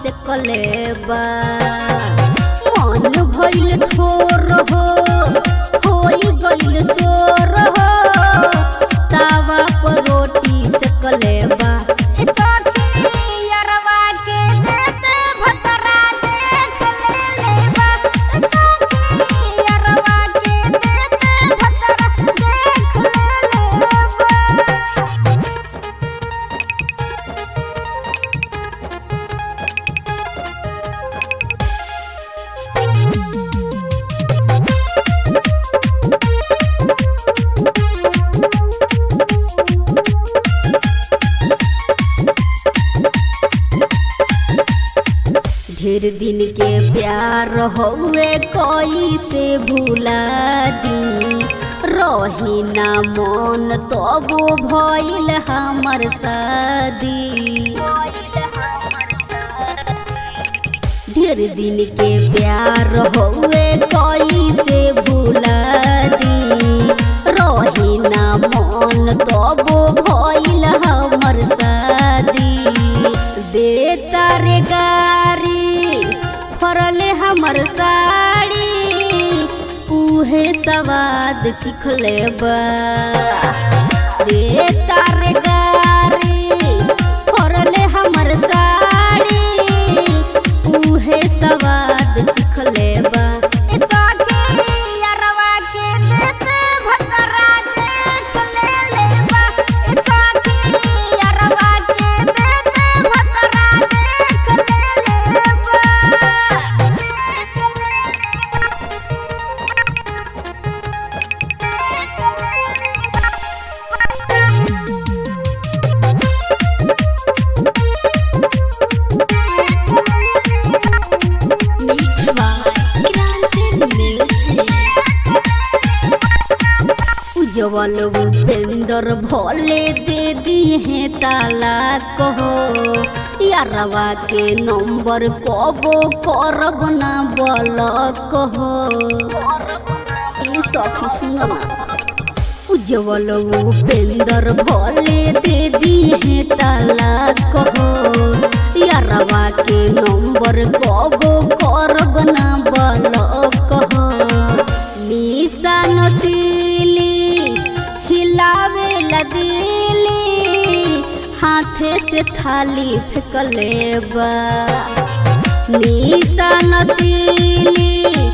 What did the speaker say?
से कलेबा मन भइल थोर हो होई गइल सोर हो तावा पर रोटी से कलेबा ए सखी यरवा के देते भतरा देख ले लेबा ए सखी यरवा के देते भतरा देख ले लेबा ढेर दिन के प्यार हौवे कोई से भूला दी रही ना मन तबो भइल हमर शादी ढेर दिन के प्यार हौवे कोई से भूला दी रही ना मन तबो भइल हमर शादी दे तारे गारी फरले हमर साड़ी उहे सवाद चिखले बा दे तारे गारी फरले हमर साड़ी उहे सवाद चिखले बा ए सखी यरवा के देते भतरा देख ले लेबा ए सखी यरवा के देते भतरा देख ले लेबा Mix by Grande Music. उज्जवल उपेंद्र भोले दे दिए ताला कहो यारवा के नंबर कबो करब ना बोल कहो ई सखी सुनो ना उज्जवल उपेंद्र भोले दे दिए ताला कहो यारवा के नंबर कबो करब ना बोल कहो निशा नसीली हिलावे लदीली हाथे से थाली फेंकले बा निशा नसीली